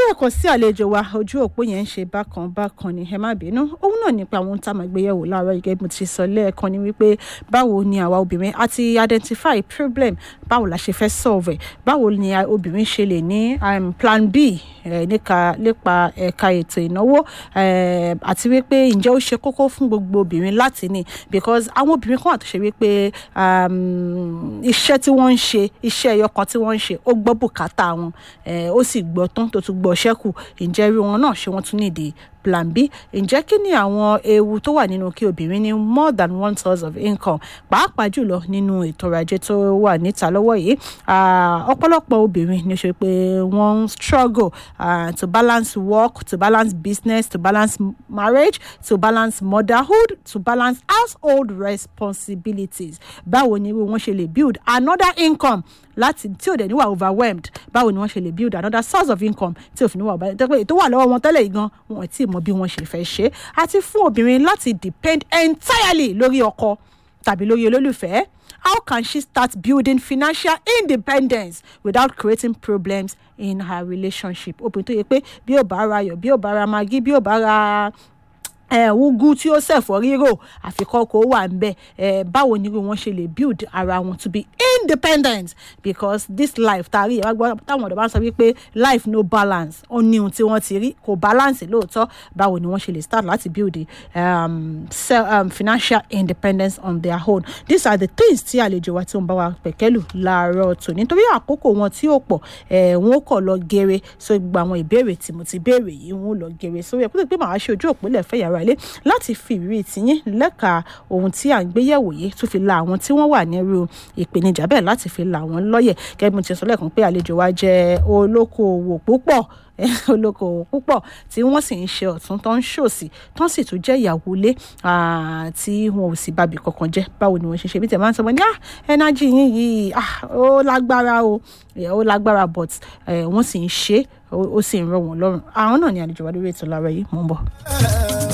lẹ́ẹ̀kan sí àlejò wa ojú òpó yẹn ń ṣe bákan bákan ni ẹ má bínú òun náà nípa àwọn ohun tá a máa gbé yẹ̀wò láàárọ̀ yìí gẹ́gẹ́ bí mo ti sọ lẹ́ẹ̀kan ni wípé báwo ni àwa obìnrin a ti identify problem báwo la ṣe fẹ́ solve ẹ̀ báwo ni obìnrin ṣe lè ní um, plan b eh, nípa nípa ẹ̀ka ètò ìnáwó eh, àti wípé ǹjẹ́ ó ṣe kókó fún gbogbo obìnrin láti ní because àwọn obìnrin kan wà tó ṣe wípé um, iṣẹ́ tí wọ́n ń ṣe iṣẹ́ ẹyọ kan tí wọ́n ń ṣe ó gbọ́ bùkátà wọn eh, ó sì gbọ́ tán tó tún gbọ́ ṣẹ́kù ǹjẹ́ irú wọn náà ṣé wọ́n tún nídìí plan b ǹjẹ́ kí ni àwọn ewu tó wà nínú kí obìnrin ní more than one source of income pàápàá jùlọ nínú ètò ọrọ̀ ajé tó wà níta lọ́wọ́ yìí ọ̀pọ̀lọpọ̀ obìnrin ní ṣe pé wọ́n ń struggle uh, to balance work to balance business to balance marriage to balance motherhood to balance household responsibilities báwo ni irú wọn ṣe lè build another income láti tí ò dẹ̀ ní wà overwhelmed báwo ni wọ́n ṣe lè build another source of income tí ò fi ní wà overwhelmed tẹ́pẹ́ ètò wà lọ́wọ́ wọn tẹ́lẹ̀ yìí gan wọn tí mọ bí wọ́n ṣe fẹ́ ṣe àti fún obìnrin láti depend entirely lórí ọkọ tàbí lórí olólùfẹ́ how can she start building financial independence without creating problems in her relationship obìnrin tó yẹ pé bí ò bá ra ayọ̀ bí ò bá ra magi bí ò bá ra ugu tí ó ṣẹ̀fọ́ rírò àfikọ́ kó wà ń bẹ̀ báwo ni wọ́n ṣe lè build ara wọn to be independent because this life tàrí ìwà gbọ́ táwọn ọ̀dọ́ bá ń sọ wípé life no balance ó ní ohun tí wọ́n ti rí kò balance lóòótọ́ báwo ni wọ́n ṣe lè start láti build um, self, um, financial independence on their own these are the things tí àlejò wa tí wọ́n bá wa pẹ̀kẹ́lù láàárọ̀ tò nítorí àkókò wọn tí ó pọ̀ wọn kọ̀ lọ gèrè so gbogbo àwọn ìbéèrè tí mo ti béèrè yìí wọn ò lọ gèrè sórí ẹ̀ kó tó pé màá ṣe ojú òpínlẹ̀ fẹ́ yàrá ilé láti fi ìrírí tiyín lẹ́ka ohun tí à ń gbé yẹ̀wò yìí tún fi la àwọn tí wọ́n wà nírú ìpèníjà bẹ́ẹ̀ láti fi la àwọn lọ́yẹ̀ gẹ́gẹ́ bí mo ti sọ lẹ́ẹ̀kan pé àlejò wa jẹ́ olókoòwò púpọ̀ olókoòwò púpọ̀ tí wọ́n sì ń ṣe ọ̀tún tó ń ṣòsì tó sì tún jẹ́ ìyàwó ilé tí wọn ò sì bàbí kankan jẹ́ báwo ni wọ́n ṣe ṣe bí tẹ̀ máa ń sọ wọn ní ẹnájì yín yìí ó lágbára o ó lágbára but wọ́n sì ń ṣe ó sì ń rọ̀ wọ́n lọ́rùn àwọn náà ni àlejò wa lórí ètò lára yìí mò ń bọ̀.